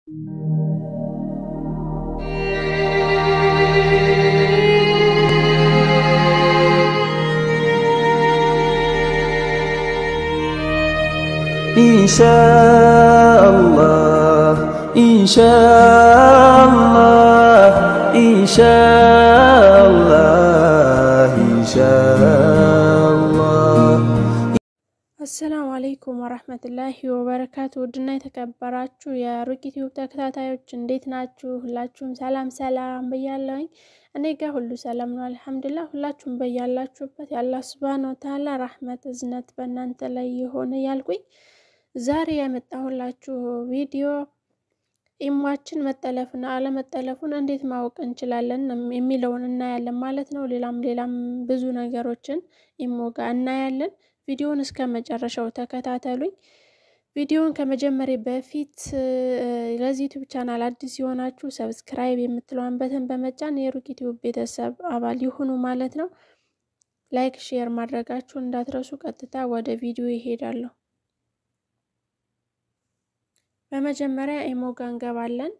إن شاء الله إن شاء الله إن شاء الله إن شاء الله አሰላሙ አለይኩም ወረህመቱላሂ ወበረካቱ። ውድና የተከበራችሁ የሩቂት ዩብ ተከታታዮች እንዴት ናችሁ? ሁላችሁም ሰላም ሰላም ብያለሁኝ። እኔ ጋር ሁሉ ሰላም ነው አልሐምዱሊላህ። ሁላችሁም በያላችሁበት የአላህ ሱብሃነሁ ወተዓላ ራህመት እዝነት በእናንተ ላይ የሆነ ያልኩኝ ዛሬ ያመጣሁላችሁ ቪዲዮ ኢሟችን መጠለፍና አለመጠለፉን እንዴት ማወቅ እንችላለን የሚለውን እናያለን ማለት ነው። ሌላም ሌላም ብዙ ነገሮችን ኢሞ ጋር እናያለን። ቪዲዮውን እስከ መጨረሻው ተከታተሉኝ። ቪዲዮውን ከመጀመሪያ በፊት ለዚህ ዩቲዩብ ቻናል አዲስ የሆናችሁ ሰብስክራይብ የምትለዋን በተን በመጫን የሩቂት ዩብ ቤተሰብ አባል ይሁኑ ማለት ነው። ላይክ፣ ሼር ማድረጋችሁን እንዳትረሱ። ቀጥታ ወደ ቪዲዮ ይሄዳለሁ። በመጀመሪያ ኢሞ ጋር እንገባለን።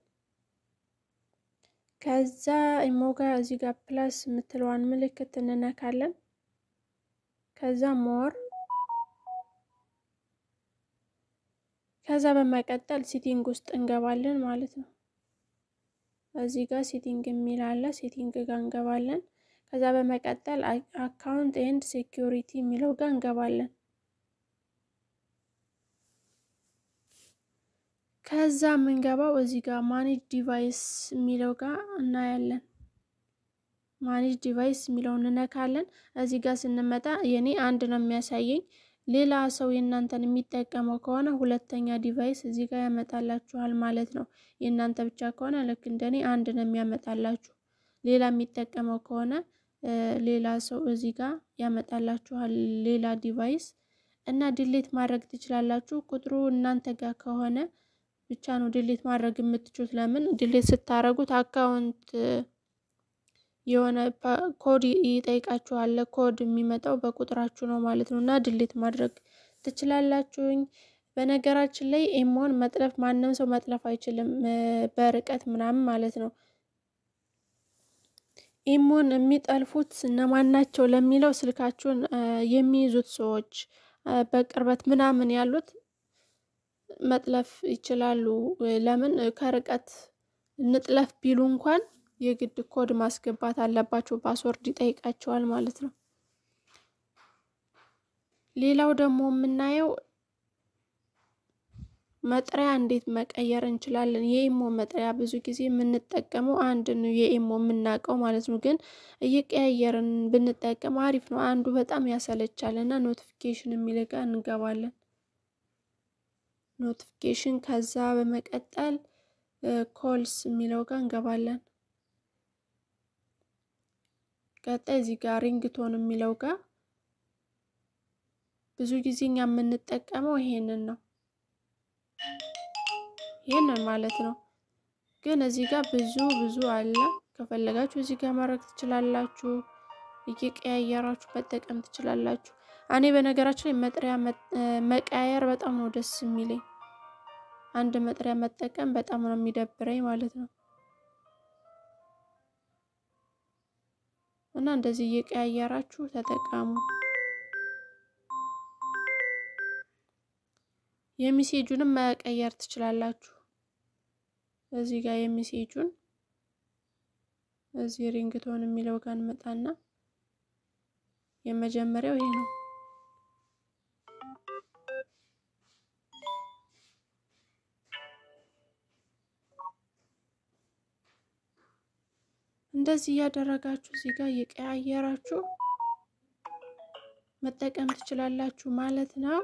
ከዛ ኢሞ ጋር እዚህ ጋር ፕላስ የምትለዋን ምልክት እንነካለን። ከዛ ሞር ከዛ በመቀጠል ሲቲንግ ውስጥ እንገባለን ማለት ነው። እዚህ ጋር ሲቲንግ የሚል አለ። ሲቲንግ ጋር እንገባለን። ከዛ በመቀጠል አካውንት ኤንድ ሴኪዩሪቲ የሚለው ጋር እንገባለን። ከዛ የምንገባው እዚህ ጋር ማኔጅ ዲቫይስ የሚለው ጋር እናያለን። ማኔጅ ዲቫይስ የሚለውን እንነካለን። እዚህ ጋር ስንመጣ የኔ አንድ ነው የሚያሳየኝ። ሌላ ሰው የእናንተን የሚጠቀመው ከሆነ ሁለተኛ ዲቫይስ እዚህ ጋር ያመጣላችኋል ማለት ነው። የእናንተ ብቻ ከሆነ ልክ እንደኔ አንድ ነው የሚያመጣላችሁ። ሌላ የሚጠቀመው ከሆነ ሌላ ሰው እዚህ ጋር ያመጣላችኋል ሌላ ዲቫይስ እና ድሌት ማድረግ ትችላላችሁ። ቁጥሩ እናንተ ጋር ከሆነ ብቻ ነው ድሌት ማድረግ የምትችሉት። ለምን ድሌት ስታደርጉት አካውንት የሆነ ኮድ ይጠይቃችኋል። ኮድ የሚመጣው በቁጥራችሁ ነው ማለት ነው እና ድሌት ማድረግ ትችላላችሁኝ። በነገራችን ላይ ኢሞን መጥለፍ ማንም ሰው መጥለፍ አይችልም፣ በርቀት ምናምን ማለት ነው። ኢሞን የሚጠልፉት እነማን ናቸው ለሚለው ስልካችሁን የሚይዙት ሰዎች በቅርበት ምናምን ያሉት መጥለፍ ይችላሉ። ለምን ከርቀት እንጥለፍ ቢሉ እንኳን የግድ ኮድ ማስገባት አለባቸው። ፓስወርድ ይጠይቃቸዋል ማለት ነው። ሌላው ደግሞ የምናየው መጥሪያ እንዴት መቀየር እንችላለን። የኢሞ መጥሪያ ብዙ ጊዜ የምንጠቀመው አንድ ነው የኢሞ የምናውቀው ማለት ነው። ግን እየቀያየርን ብንጠቀም አሪፍ ነው። አንዱ በጣም ያሰለቻል እና ኖቲፊኬሽን የሚል ጋር እንገባለን። ኖቲፊኬሽን ከዛ በመቀጠል ኮልስ የሚለው ጋር እንገባለን። ቀጣይ እዚህ ጋር ሪንግቶን የሚለው ጋር ብዙ ጊዜ እኛ የምንጠቀመው ይሄንን ነው። ይሄንን ማለት ነው። ግን እዚህ ጋር ብዙ ብዙ አለ። ከፈለጋችሁ እዚህ ጋር ማድረግ ትችላላችሁ። እየቀያየራችሁ መጠቀም ትችላላችሁ። እኔ በነገራችን ላይ መጥሪያ መቀያየር በጣም ነው ደስ የሚለኝ። አንድ መጥሪያ መጠቀም በጣም ነው የሚደብረኝ ማለት ነው። እና እንደዚህ እየቀያየራችሁ ተጠቀሙ። የሚሴጁንም መቀየር ትችላላችሁ። እዚህ ጋር የሚሴጁን እዚህ ሪንግቶን የሚለው ጋር እንመጣና የመጀመሪያው ይሄ ነው። እንደዚህ እያደረጋችሁ እዚህ ጋር እየቀያየራችሁ መጠቀም ትችላላችሁ ማለት ነው።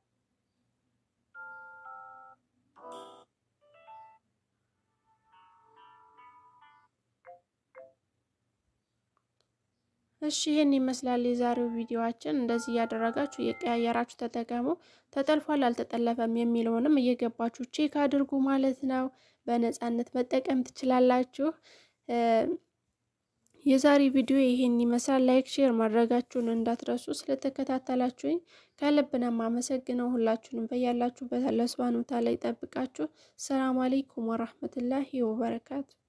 እሺ ይህን ይመስላል የዛሬው ቪዲዮአችን። እንደዚህ እያደረጋችሁ እየቀያየራችሁ ተጠቀሙ። ተጠልፏል አልተጠለፈም የሚለውንም እየገባችሁ ቼክ አድርጉ ማለት ነው። በነፃነት መጠቀም ትችላላችሁ። የዛሬ ቪዲዮ ይሄን ይመስላል። ላይክ ሼር ማድረጋችሁን እንዳትረሱ። ስለተከታተላችሁኝ ከልብ ነው የማመሰግነው። ሁላችሁንም በያላችሁበት አላህ ሱብሃነሁ ወተዓላ ይጠብቃችሁ። ሰላም አለይኩም ወራህመቱላሂ ወበረካቱ